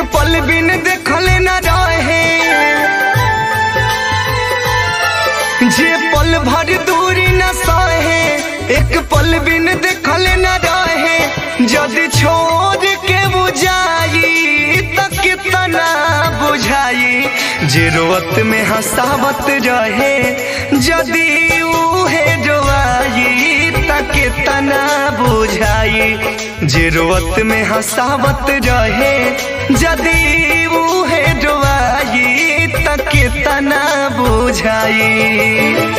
पल बिन देखल न रहे जे पल भर दूरी न सहे एक पल बिन देखल न रहे जदि छोड़ के बुझाई त कितना बुझाई जे रोवत में हंसावत रहे जदि उहे रोआई त कितना बुझाई जे रोवत में हंसावत रहे जदि उहे रोआई त कितना बुझाई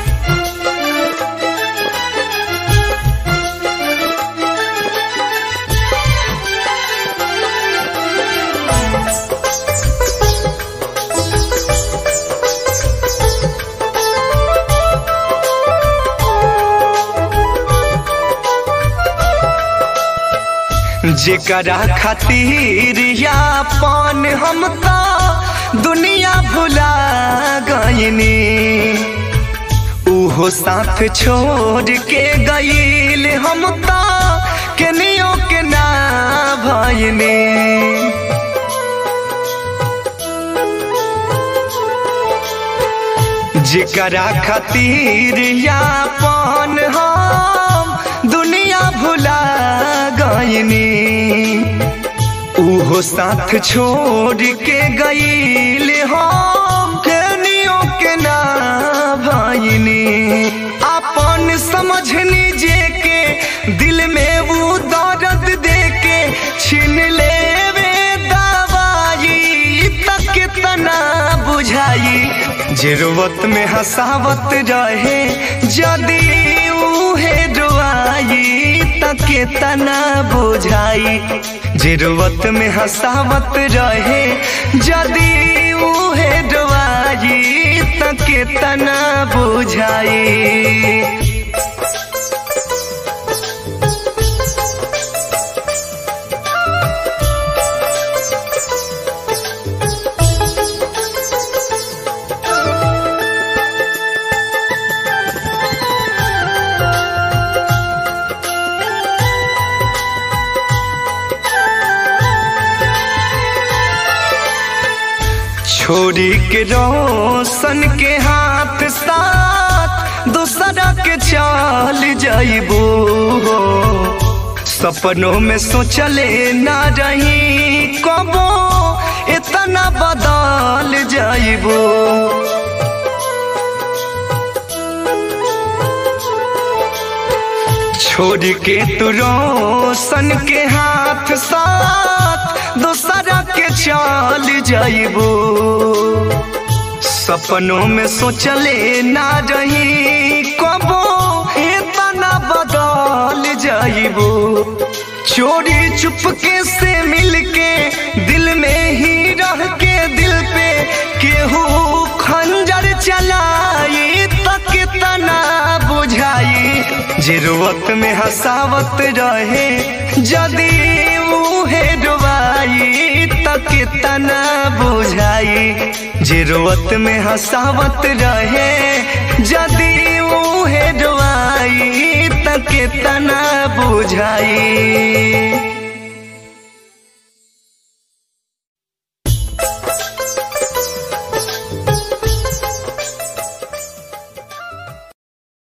जेकरा खातिर यापन हम तो दुनिया भुला गईनी उहो साथ छोड़ के गईल हम तो केनियो के ना भईनी जेकरा खातिर यापन हम दुनिया भुला गईनी उहो साथ छोड़ के गईल हम केनियो के ना भईनी अपन समझनी जे के दिल में वो दर्द दे के छीन लेवे दवाई तक कितना बुझाई जरूरत में हंसावत रहे जदि उहे रोआई त कितना बुझाई जरूरत में हंसावत रहे जदि उहे रोआई त कितना बुझाई छोरी के रोशन के हाथ साथ दूसरा के चल जाइबो सपनों में सोचले ना रही कबो इतना बदल जाइबो छोड़ के तू रोशन के हाथ साथ दूसरा के चल जाइबो सपनों में सोचले ना रही कबो इतना बदल जाइबो चोरी चुपके से मिलके दिल में ही रह के दिल पे केहू खंजर चलाई तक तना बुझाई जरूरत में हंसावत रहे जदि उहे डुबाई तक तना बुझाई जरूरत में हंसावत रहे जदि उहे डुबाई तक तना बुझाई